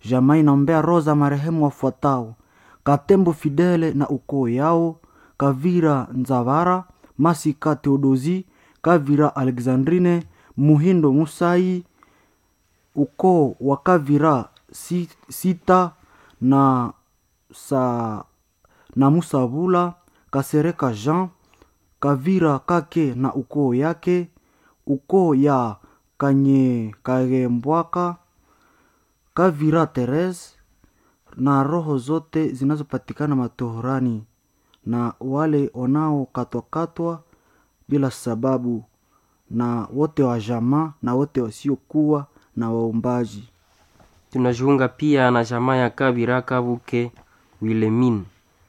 jamaa inaombea roho za marehemu wafuatao katembo fidele na ukoo yao kavira nzavara masika teodozi kavira alexandrine muhindo musai ukoo wa kavira si, sita na sa na musabula kasereka jean kavira kake na ukoo yake ukoo ya kanye kagembwaka kavira teres na roho zote zinazopatikana matohorani na wale wanaokatwakatwa bila sababu na wote wa jamaa na wote wasiokuwa na waombaji tunajiunga pia na jamaa ya kabira kabuke wilemin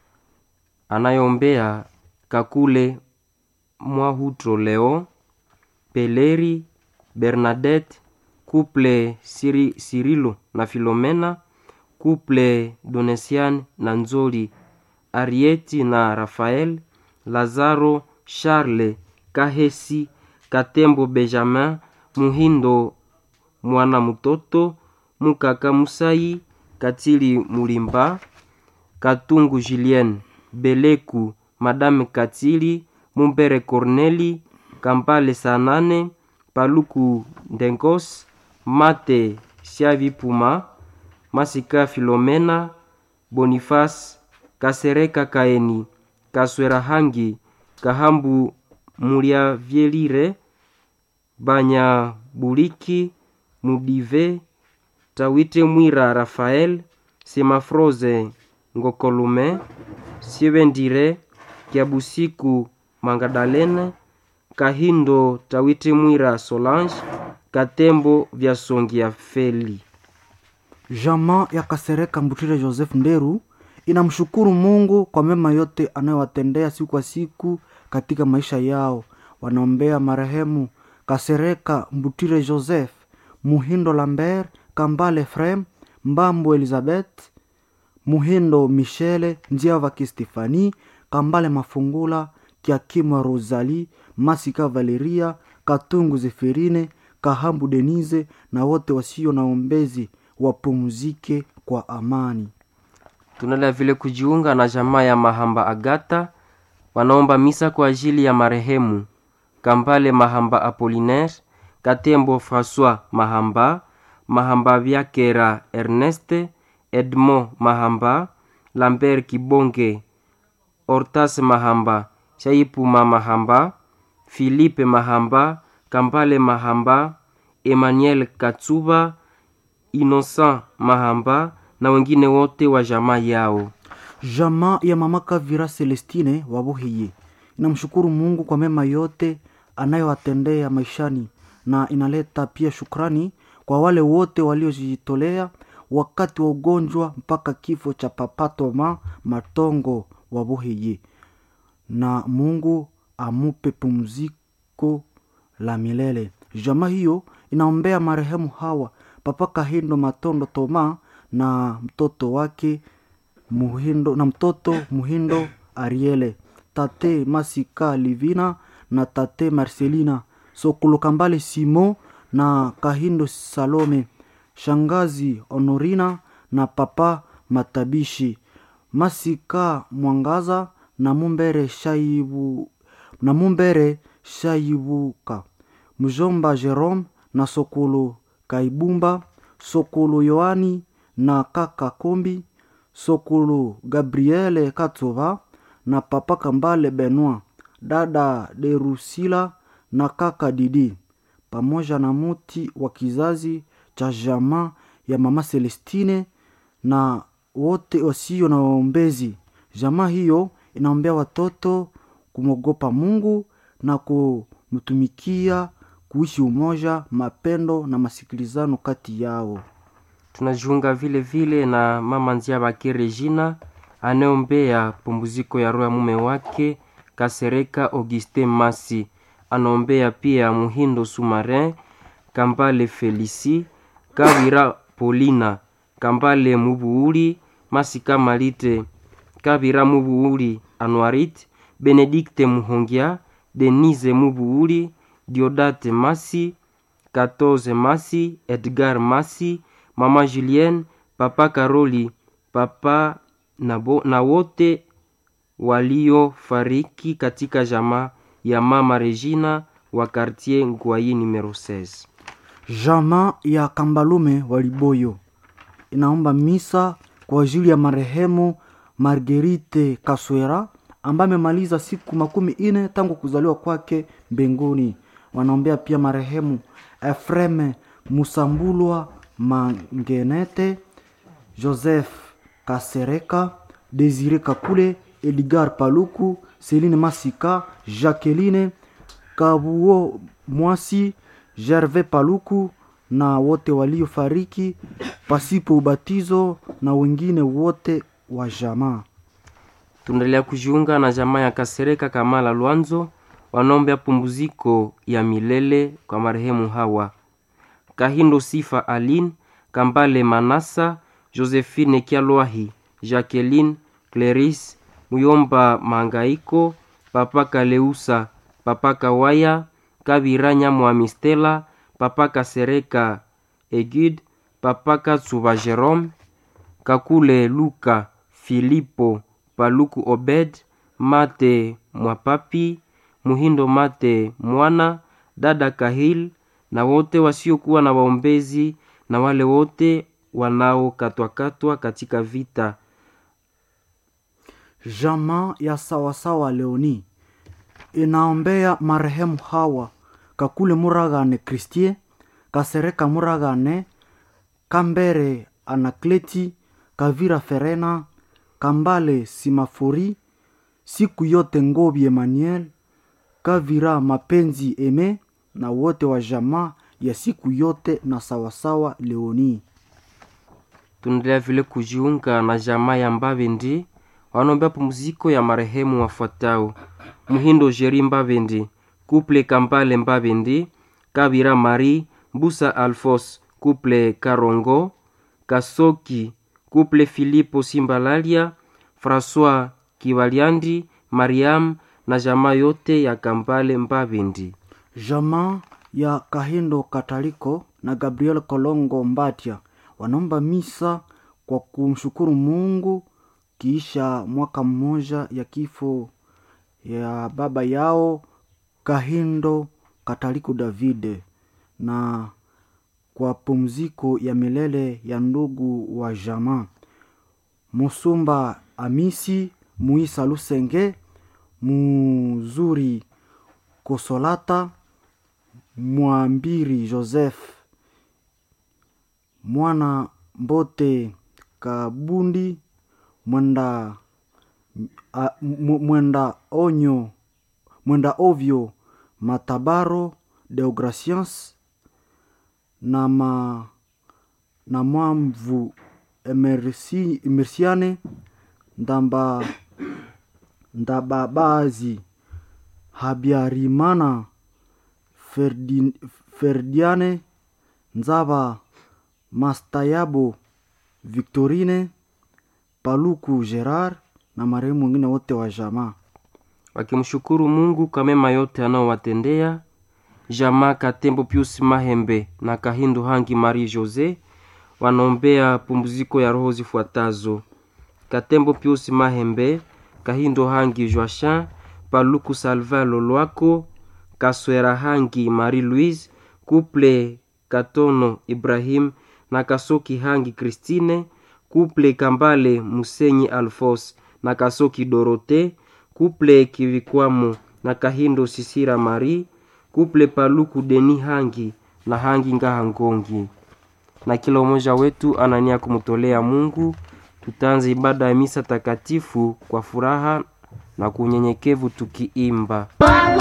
anayeombea kakule mwahutro leo peleri bernadette couple Siri, sirilo na filomena couple donesian na nzoli arieti na rafael lazaro charle kahesi katembo benjamin muhindo mwana mutoto mukaka musai katili mulimba katungu julien beleku madame katili mumbere corneli kampale sanane paluku ndengos mate siavipuma masika filomena bonifas kasereka kaeni kaswera hangi kahambu muliavyelire banya buliki mudive tawite mwira rafael semafroze ngokolume sievendire kiabusiku mangadalene kahindo tawite mwira solange katembo vya songi ya feli jamaa ya kasereka mbutire joseph nderu inamshukuru mungu kwa mema yote anayowatendea siku kwa siku katika maisha yao wanaombea marehemu kasereka mbutire joseph muhindo lambert kambale frem mbambo elizabeth muhindo michele njiava kistefani kambale mafungula kiakimwa rosali masika valeria katungu zeferine kahambu denize na wote wasio na ombezi wapumzike kwa amani tunala vile kujiunga na jamaa ya mahamba agata wanaomba misa kwa ajili ya marehemu kambale mahamba apolinaire katembo françois mahamba mahamba vyakera erneste edmond mahamba lambert kibonge hortas mahamba shaipuma mahamba filipe mahamba kambale mahamba emmanuel katsuba innocent mahamba na wengine wote wa jamaa yao jamaa ya mama kavira celestine wabuhiye inamshukuru mungu kwa mema yote anayowatendea maishani na inaleta pia shukrani kwa wale wote waliojitolea wakati wa ugonjwa mpaka kifo cha papatoma matongo wabuhiye na mungu amupe pumziko la milele jamaa hiyo inaombea marehemu hawa papa kahindo matondo toma na mtoto wake muhindo na mtoto muhindo ariele tate masika livina na tate marcelina sokulokambale simo na kahindo salome shangazi honorina na papa matabishi masika mwangaza na mumbere shaibu na mumbere shaibuka mjomba jerome na sokolo kaibumba sokolo yoani na kaka kombi sokolo gabriele katova na papa kambale benoit dada derusila na kaka didi pamoja na muti wa kizazi cha jamaa ya mama celestine na wote wasio na waombezi jamaa hiyo inaombea watoto kumwogopa mungu na kumtumikia kuishi umoja mapendo na masikilizano kati yao tunajiunga vile vile na mama nzia bake regina anayeombea pumziko ya roho ya mume wake kasereka augustin masi anaombea pia muhindo sumarin kambale felisi kawira polina kambale mubuuli masika malite kavira mubuuli anuarit benedikte muhongia denise mubuuli diodate masi 14 masi edgar masi mama julienne papa Karoli, papa na, bo, na wote waliofariki katika jamaa ya mama Regina wa quartier Ngwai numero 16. Jamaa ya Kambalume Waliboyo inaomba misa kwa ajili ya marehemu Margerite Kaswera ambaye amemaliza siku makumi ine tangu kuzaliwa kwake mbinguni. Wanaombea pia marehemu Efreme Musambulwa Mangenete, Joseph Kasereka, Desire Kakule, Edgar Paluku, Celine Masika, Jacqueline Kabuo Mwasi, Gervais Paluku na wote waliofariki pasipo ubatizo na wengine wote wa jamaa. Tunaendelea kujiunga na jamaa ya Kasereka Kamala Lwanzo, wanaombea pumziko ya milele kwa marehemu hawa Kahindo Sifa Aline, Kambale Manasa, Josephine Kialwahi, Jacqueline Cleris, Muyomba Mangaiko, Papa Kaleusa, Papa Kawaya, Kabira Nyamwami Stella, Papa Kasereka Egid, Papa Katsuba Jerome, Kakule Luka, Filipo Paluku Obed, Mate Mwapapi, Muhindo Mate Mwana, Dada Kahil na wote wasiokuwa na waombezi na wale wote wanaokatwakatwa katika vita. Jamaa ya sawasawa Leoni inaombea marehemu hawa Kakule Muragane Kristie, Kasereka Muragane, Kambere Anakleti, Kavira Ferena, Kambale Simafori, siku yote Ngobi Emmanuel, Kavira Mapenzi Eme na wote wa jamaa ya siku yote na sawasawa Leoni. Tunaendelea vile kujiunga na jamaa ya Mbavendi wanaombea pumziko ya marehemu wafuatao: Muhindo Jeri Mbavendi, Kuple Kambale Mbavendi, Kabira Mari, Mbusa Alfos, Kuple Karongo, Kasoki, Kuple Filipo Simbalalia, François Kivaliandi, Mariam na jamaa yote ya Kambale Mbavendi. Jamaa ya Kahindo Kataliko na Gabriel Kolongo Mbatia wanaomba misa kwa kumshukuru Mungu kiisha mwaka mmoja ya kifo ya baba yao Kahindo Kataliko Davide na kwa pumziko ya milele ya ndugu wa jamaa Musumba Amisi Muisa Lusenge Muzuri Kosolata Mwambiri Joseph Mwana Mbote Kabundi Mwenda a, Mwenda Onyo Mwenda Ovyo Matabaro Deograciens na ma na Mwamvu Emersi, Emersiane Ndamba Ndababazi Habyarimana Ferdi, Ferdiane Nzaba Mastayabo Victorine Paluku Gerard na marehemu wengine wote wa jamaa wakimshukuru Mungu kwa mema yote anaowatendea. Jamaa Katembo Pius Mahembe na Kahindo Hangi Marie Jose wanaombea pumziko ya roho zifuatazo: Katembo Pius Mahembe, Kahindo Hangi Joachin, Paluku Salvin Lolwako, Kaswera Hangi Marie Louise, Kuple Katono Ibrahim na Kasoki Hangi Christine, Kuple Kambale Musenyi Alfos na Kasoki Dorote, Kuple Kivikwamo na Kahindo Sisira Marie, Kuple Paluku Deni Hangi na Hangi Ngaha Ngongi. Na kila umoja wetu anania kumtolea Mungu. Tutaanza ibada ya misa takatifu kwa furaha na kunyenyekevu tukiimba